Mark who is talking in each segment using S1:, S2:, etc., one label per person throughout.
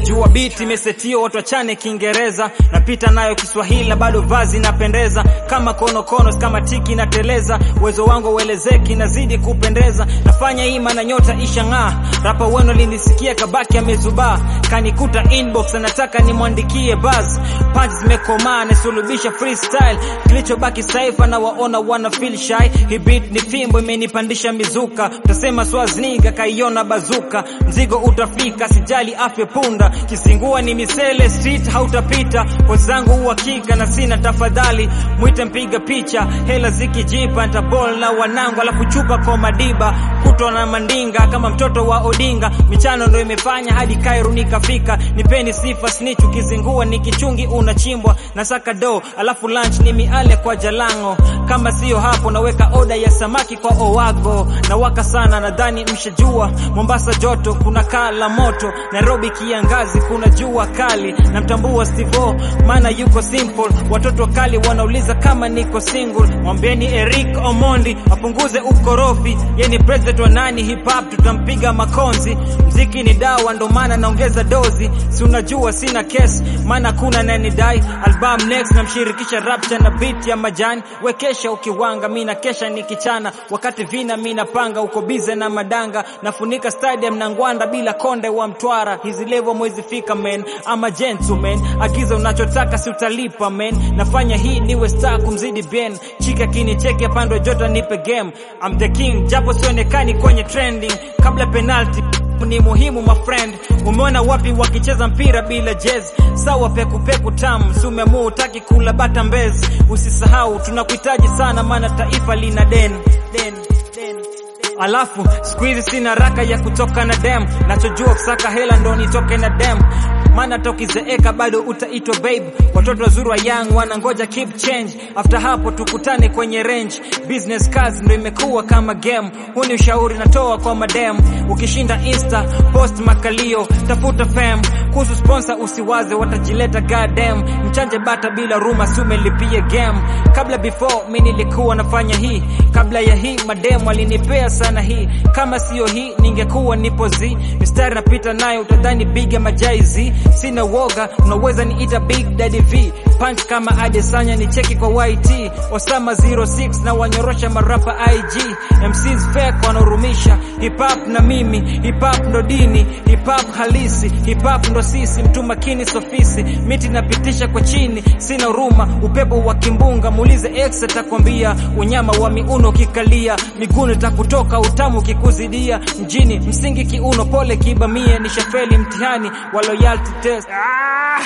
S1: najua biti imesetio watu wachane kiingereza napita nayo kiswahili na bado vazi napendeza kama konokono kama tiki nateleza uwezo wangu uelezeki nazidi kupendeza nafanya hii maana nyota ishang'aa rapa wenu linisikia kabaki amezubaa kanikuta inbox anataka nimwandikie buzz punch zimekomaa nasulubisha freestyle kilichobaki saifa na waona wana feel shy hii beat ni fimbo imenipandisha mizuka utasema swazniga kaiona bazuka mzigo utafika sijali afya punda kisingua ni misele street hautapita pozi zangu uhakika na sina tafadhali mwite mpiga picha hela zikijipa ntabol na wanangu alafu chupa kwa madiba kutwa na mandinga kama mtoto wa odinga michano ndo imefanya hadi kairu nikafika nipeni sifa snitch ukizingua nikichungi unachimbwa na saka do alafu lunch ni miale kwa jalango kama siyo hapo naweka oda ya samaki kwa owago na waka sana nadhani mshajua mombasa joto kuna kaa la moto nairobi kiangazi kuna jua kali namtambua stivo maana yuko simple watoto kali wanauliza kama niko single mwambieni eric omondi apunguze ukorofi ye ni president wa nani hip hop tutampiga makonzi mziki ni dawa ndo maana naongeza dozi si unajua sina kesi maana kuna nanidai album next namshirikisha rapcha na beat ya majani wekesha ukiwanga mi na kesha nikichana wakati vina mi napanga uko bize na madanga nafunika stadium na ngwanda bila konde wa mtwara hizi levo mwezi fika men ama gentleman agiza unachotaka si utalipa men nafanya hii niwe star kumzidi ben chika kinicheke pando jota nipe game I'm the king japo sionekani kwenye trending kabla penalty ni muhimu my friend umeona wapi wakicheza mpira bila jezi sawa pekupeku tamu si umeamua utaki kula bata mbezi usisahau tunakuhitaji sana maana taifa lina deni deni deni alafu siku hizi sina raka ya kutoka na dem nachojua kusaka hela ndo nitoke na dem maana tokizeeka bado utaitwa babe watoto wazuri wa young wanangoja keep change after hapo tukutane kwenye range business cards ndo imekuwa kama game huu ni ushauri natoa kwa madem ukishinda insta post makalio tafuta fam kuhusu sponsor usiwaze watajileta goddamn mchanje bata bila ruma sumelipie game kabla before mi nilikuwa nafanya hii kabla ya hii madem alinipea sana hii kama siyo hii ningekuwa nipo z mistari napita nayo utadhani biga majaizi sina woga unaweza niita big daddy v punch kama adesanya ni cheki kwa yt osama 06 na wanyorosha marapa ig mcs fake wanaorumisha hip hop na mimi hip hop ndo dini hip hop halisi hip hop ndo sisi mtu makini sofisi miti napitisha kwa chini sina huruma upepo wa kimbunga muulize ex atakwambia unyama wa miuno kikalia miguno takutoka utamu kikuzidia mjini msingi kiuno pole kibamie ni shafeli mtihani wa loyalty test ah!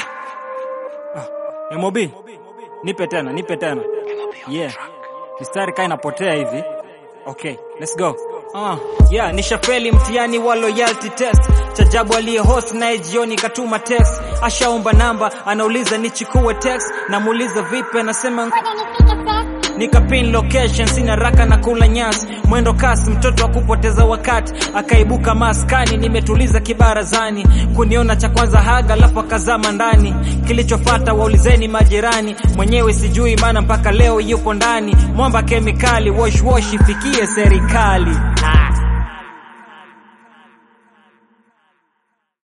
S1: Ah, mob nipe tena nipe tena yeah mistari kaa inapotea hivi okay let's go Uh, yeah, nishafeli mtihani wa loyalty test chajabu aliye host naye jioni katuma text ashaomba namba anauliza nichukue text namuuliza vipi anasema nikapin location sina raka na kula nyasi mwendo kasi mtoto wa kupoteza wakati akaibuka maskani nimetuliza kibarazani kuniona cha kwanza haga alafu akazama ndani kilichofata waulizeni majirani mwenyewe sijui maana mpaka leo yupo ndani mwamba kemikali wash wash ifikie serikali